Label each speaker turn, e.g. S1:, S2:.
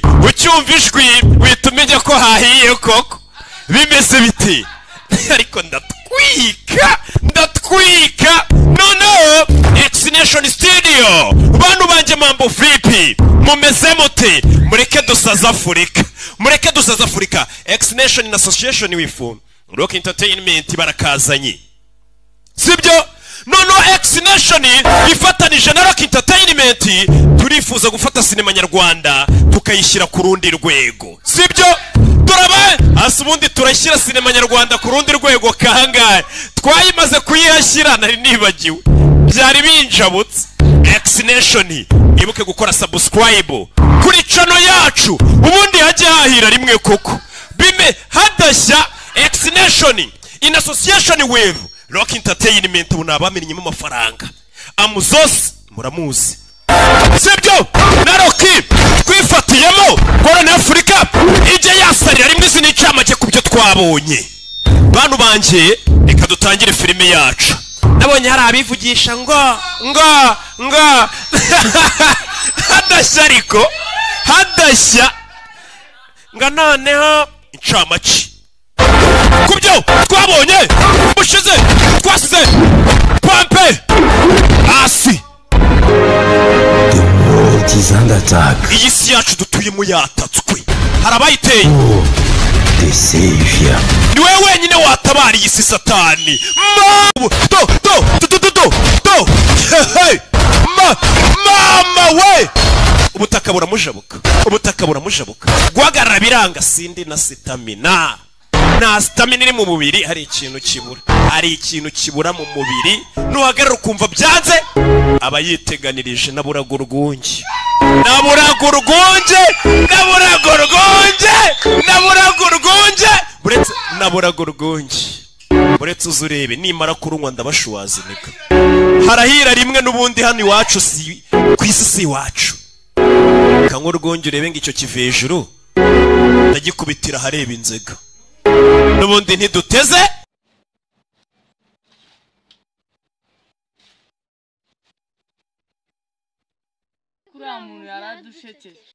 S1: ucyumva ijwi uhita umenya ko hahiye koko bimeze biti ariko ndatwika ndatwika noneho egisineshoni sitidiyo bantu banjye mambo vipi mumeze muti mureke dusaze afurika mureke dusaze afurika egisineshoni na asosiyeshoni wifu roke interineti barakazanye sibyo noneho ekisi neshoni ifatanije na rock entertainment turifuza gufata sinema nyarwanda tukayishyira ku rundi rwego sibyo turaba hasi ubundi turashyira sinema nyarwanda ku rundi rwego kangahe twayimaze kuyihashyira nari nibagiwe byari binjabutse ekisi neshoni mwibuke gukora sabusikarayibu kuri cano yacu ubundi hajye hahira rimwe koko bime hadashya ekisi neshoni in association with rock entertainment ubu ni abamenyemo amafaranga amuzose muramuzi sibyo na roki twifatiyemo korona afurika ijya yasarira rimwe izi n'icamake ku byo twabonye bantu banjye reka dutangire filime yacu nabonye hari abivugisha ngo ngo ngo hadashya ariko hadashya ngo noneho incamake ku byo twabonye bushize twasize pompe hasi
S2: The world is under attack.
S1: iyi si yacu dutuyemo yatatswe hari abayiteye
S2: Oh, the savior.
S1: ni wowe wenyine watabara iyi si satani mama do do do do do do Hey! Ma- mama we ubutaka buramujabuka ubutaka buramujabuka guhagarara biranga sindi na sitamina nta sitamina iri mu mubiri hari ikintu kibura hari ikintu kibura mu mubiri nuhagarara ukumva byanze aba yiteganirije naburaga urwunge naburaga urwunge naburaga urwunge naburaga urwunge buretse naburaga urwunge buretse uzi urebe nimara kurunywa ndabashwaziniga harahira rimwe n'ubundi hano iwacu si ku isi si iwacu kanywa urwunge urebe ngo icyo kiva hejuru ndagikubitira ahareba inzega n'ubundi ntiduteze
S3: kuriya muntu yari adushekeje